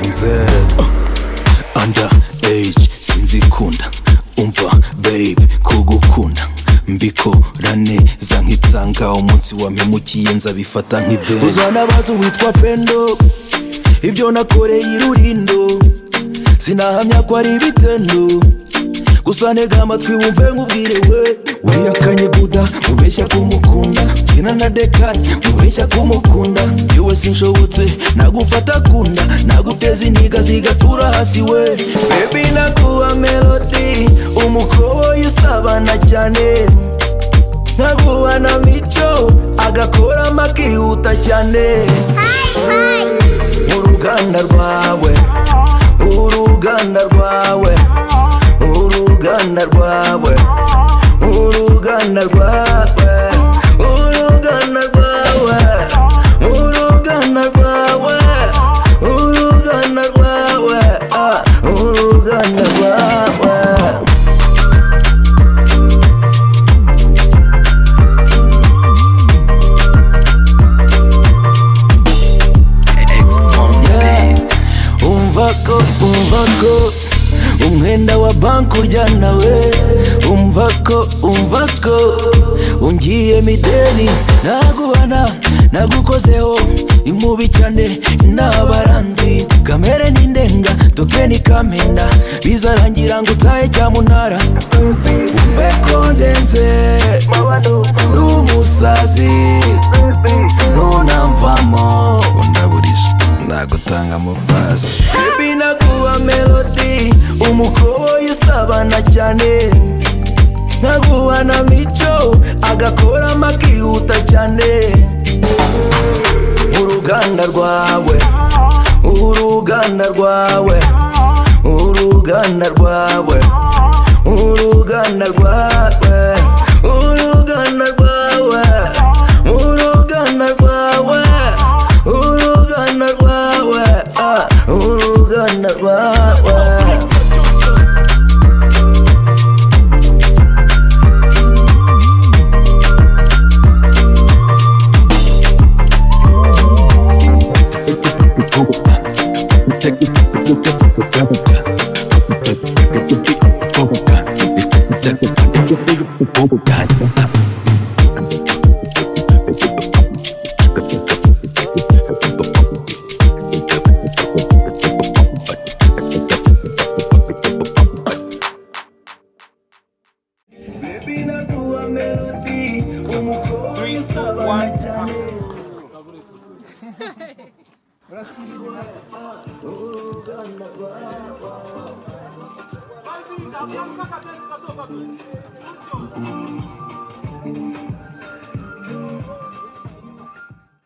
nzero under age sinzikunda umva babe kugukunda mbikora neza nk'itsanga umunsi wampemukiye nzabifata nk'ideni uzanabaza uwitwa pendo ibyo nakoreye irurindo sinahamya ko ari ibitendo gusa ntega amatwi wumve nk'ubwire we wihakanye buda mubeshya ko umukunda kina na dekari mubeshya ko umukunda yewe sinshobotse nagufata kunda naguteza intiga zigatura hasi we bebi naguha melodi umukoboyi usabana cyane nkaguha na mico agakoramo akihuta cyane uruganda rwawe uruganda rwawe uruganda rwawe uruganda rwawe uruganda rwawe uruganda rwawe uruganda rwawe ah, uruganda rwawe Yeah. umva ko umva ko umwenda wa banki urya nawe umva ko umva ko ungiye mideni naguhana nagukozeho inkubi cyane n'abaranzi kamere n'indenga toke ni kamenda bizarangira ngo utahe cyamunara umve ko ndenze n'umusazi ntunamvamo ndaburisha nagutanga amapasi bebi naguha melodi umukoboyi usabana cyane nkaguha na mico agakoramo akihuta cyane uruganda rwawe uruganda rwawe uruganda rwawe uruganda rwawe uruganda rwawe uruganda rwawe uruganda rwawe ah, uruganda rwawe